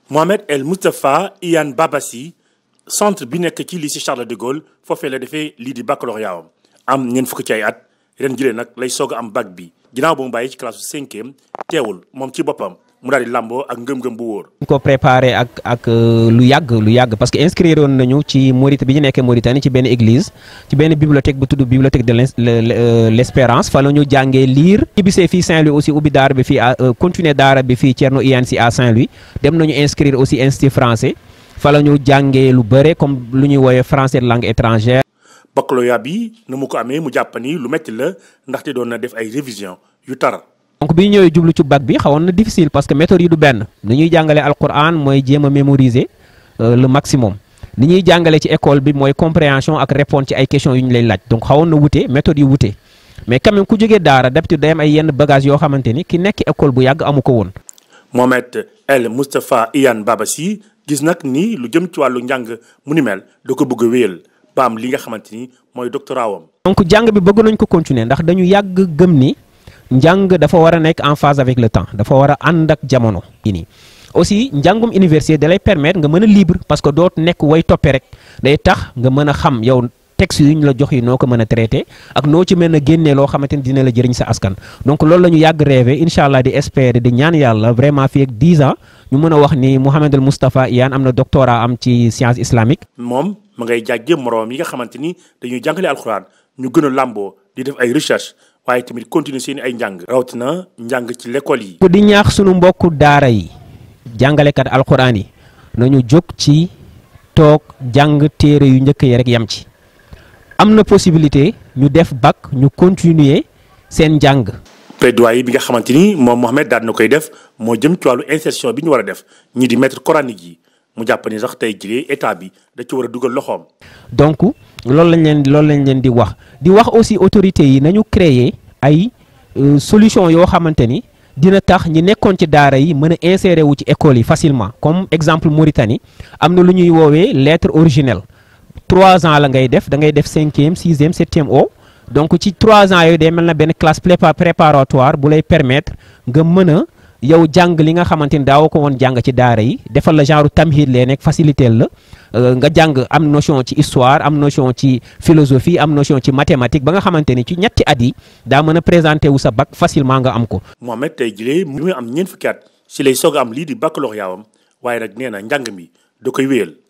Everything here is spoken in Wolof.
Mohamed El Moustapha Iyane Babassi centre bi nekk ci lycée Charles de Gaulle foofee la defee lii di baccalauréat am am ñeent fukk ci ay at ren jëlee nag lay soog a am bac bi ginnaaw ba mu bàyyi ci classe cinquième teewul moom ci boppam mu daal di làmboo ak ngëm-ngëm bu wóor. ñu ko préparé ak ak lu yàgg lu yàgg parce que inscrire woon nañu ci Maurit bi ñu nekkee Mauritanie ci benn église ci benn bibliothèque bu tudd bibliothèque de l' espérance fa la ñu jàngee lire. ñu bisee fii Saint-Louis aussi ubbi daara bi fii à continuer daara bi fii Thierno Iyane Sy à Saint-Louis dem nañu inscrire aussi institut français fa la ñu jàngee lu bëre comme lu ñuy woowee français de langue étrangère. baccalauréat bi na mu ko amee mu jàpp ni lu métti la ndaxte doon na def ay révision yu tar. donc bi ñu ñëwee jublu ci bac bi xawoon na difficile parce que méthode yi du benn ni ñuy jàngalee alquran mooy jéem a mémoriser le maximum ni ñuy jàngale ci école bi mooy compréhension ak répondre ci ay questions yu ñu lay laaj donc xawoon na wute méthode yi wute mais quand même ku jógee daara d'habitude day am ay yenn bagages yoo xamante ni ki nekk école bu yàgg amu ko woon. Mohamed El Moustapha Iyane Babassi gis nag ni lu jëm ci wàllu njàng mu ni mel da ko bëgg a wéyal ba am li nga xamante ni mooy doctorat wam. donc jàng bi bëgg nañ ko continuer ndax dañu yàgg gëm ni. njàng dafa war a nekk en phase avec le temps dafa war a ànd ak jamono. nii aussi njàngum université da lay permettre nga mën a libre parce que doo nekk way toppe rek day tax nga mën a xam yow texte yu ñu la jox yi noo ko mën a traité ak noo ci mën a génnee loo xamante ni dina la jëriñ sa askan. donc loolu la ñu yàgg rêvé incha allah di espérer di ñaan yàlla vraiment fii ak 10 ans ñu mën a wax ni Mouhamed El Moustapha Iyane am na doctorat am ci science islamique. moom ma ngay jàjjee moroom yi nga xamante ni dañuy jàngale alxuraan ñu gën a làmboo di def ay recherche. waaye tamit continuer seen ay njàng. rawatina njàng ci l'école yi. di ñaax sunu mbokku daara yi jàngalekat alxuraan yi nañu jóg ci toog jàng téere yu njëkk yi rek yem ci am na possibilité ñu def bac ñu continuer seen njàng. plaidoyer bi nga xamante ni moom Mohamed daal na koy def moo jëm ci wàllu insertion bi ñu war a def ñi di maître coranique yi mu jàpp ni sax tey jii état bi da ci war a dugal loxoom. donc loolu lañ leen loolu lañ leen di wax di wax aussi autorités yi nañu créer ay solution yoo xamante ni dina tax ñi nekkoon ci daara yi mën a insérer wu ci école yi facilement comme exemple Mauritanie am na lu ñuy woowee lettre originelle trois ans la ngay def da ngay def cinquième sixième septième o donc ci trois ans yooyu day mel na benn classe préparatoire bu lay permettre nga mën a yow jàng li nga xamante ni daawoo ko woon jàng ci daara yi defal la genre tamhid lee nekk facilité la nga jàng am notion ci histoire am notion ci philosophie am notion ci mathématique ba nga xamante ni ci ñetti at yi daa mën a présenté wu sa bac facilement nga am ko. Mohamed tey jii mu am ñeent fukki at si lay soog a am lii di baccalauréat am waaye nag nee na njàng mi da koy wéyal.